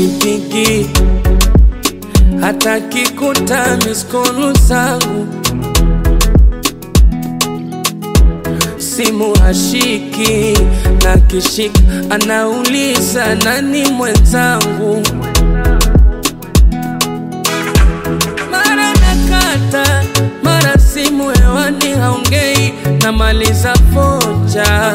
hanipigi hata kikuta miskolu zangu simu hashiki na kishika anauliza nani mwenzangu mara nakata mara simu hewani haongei namaliza foja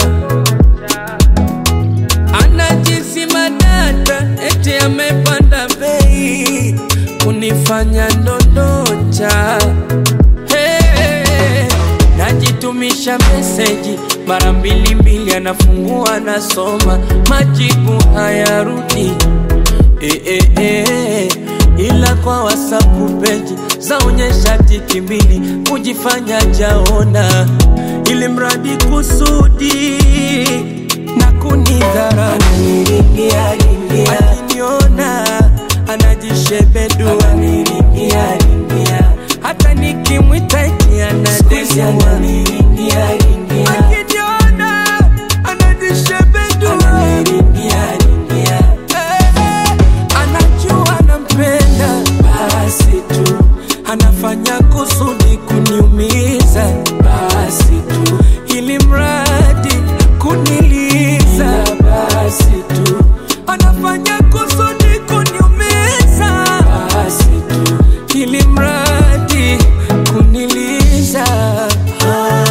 anajizima data eti amepanda bei kunifanya ndondocha hey, najitumisha meseji mara mbili mbili anafungua nasoma majibu hayarudi eh, eh, eh, ila kwa wasapu peji zaonyesha tiki mbili kujifanya jaona ili mradi kusudi na kunidhara akiniona anajishebedu hata nikimwita eti anadesiwa akiniona anajishebedu anajua nampenda basi tu anafanya kusudi kuniumiza basi tu ili mradi kuniliza basi tu anafanya kusudi kuniumiza basi tu ili mradi kuniliza ah,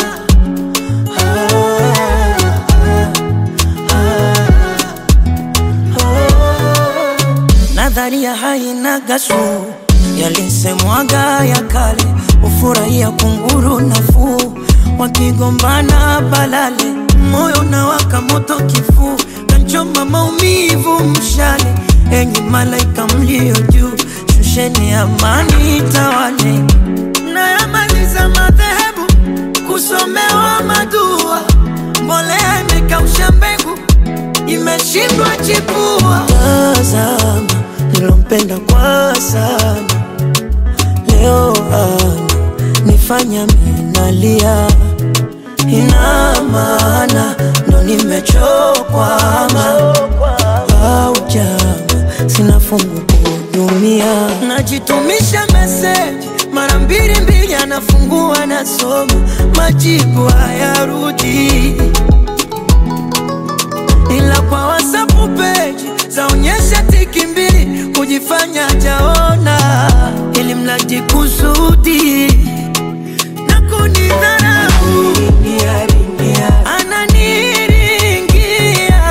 nadharia haina gasu yalisemwaga ya kale ufurahia kunguru nafuu wakigombana balale moyo na waka moto kifuu kanchoma maumivu mshale enyi malaika mlio juu shusheni amani tawale nayamaliza madhehebu kusomewa madua mbolea imekausha mbegu imeshindwa chipua tazama nilompenda kwa sana leo ana nifanya minalia ina maana ndo nimechokwa au jama sina fungu kuhudumia najitumisha meseji mara mbili mbili anafungua nasoma majibu hayarudi ila kwa wasapu peji zaonyesha tiki mbili kujifanya jaona ili mradi kusudi na kunidharau ananiringia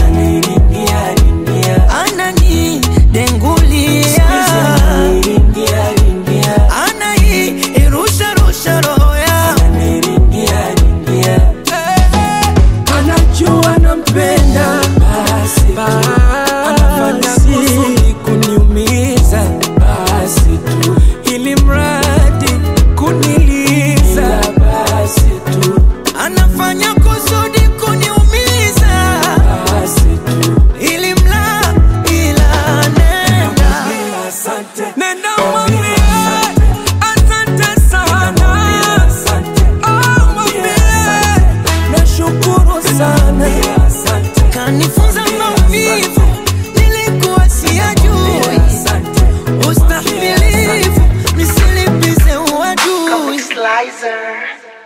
ananidengulia anairusharusha roho yangu anajua nampenda basi anafanya kusudi kuniumiza basi tu ili mradi kuniliza basi tu anafanya kusudi kuniumiza basi tu ili mla ila nenda nenda mwambie asante sana Oh, mwambie nashukuru sana kanifunza maumivu nilikuwa siyajui ustahimilivu nisilipize uadui Slicer.